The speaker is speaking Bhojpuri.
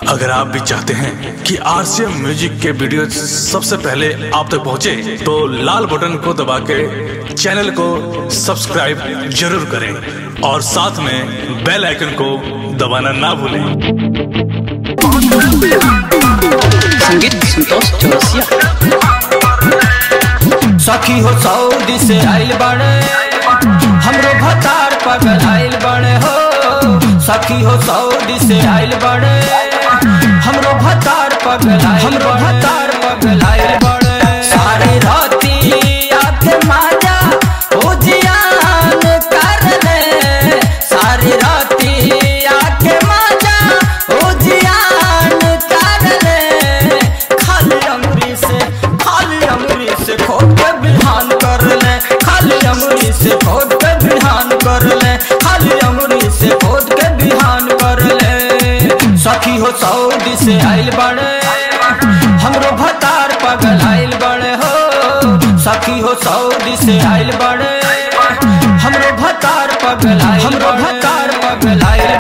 अगर आप भी चाहते हैं कि आरसीएम म्यूजिक के वीडियो सबसे पहले आप तक पहुंचे, तो लाल बटन को दबा के चैनल को सब्सक्राइब जरूर करें और साथ में बेल आइकन को दबाना ना भूलें संगीत संतोष चौरसिया सखी हो सऊदी से आइल बड़े हमरो भतार पगल आइल बड़े हो सखी हो सऊदी से आइल बड़े हमरो भतार पगल आइल हमरो भतार पगल आइल बड़े सारे राती आते माजा ओ जियान कर ले सारी राती आके माजा ओ जियान कर ले खाली अमरी से खाली अमरी से खोद के बिहान कर ले खाली अमरी से खोद के बिहान कर ले खाली अमरी से खोद के बिहान कर ले सखी हो सऊदी से आइल बड़े हमरो भतार पगल आइल बड़े हो सखी हो सऊदी से आइल बड़े हमरो भतार पगल आइल हमरो भतार पगल आइल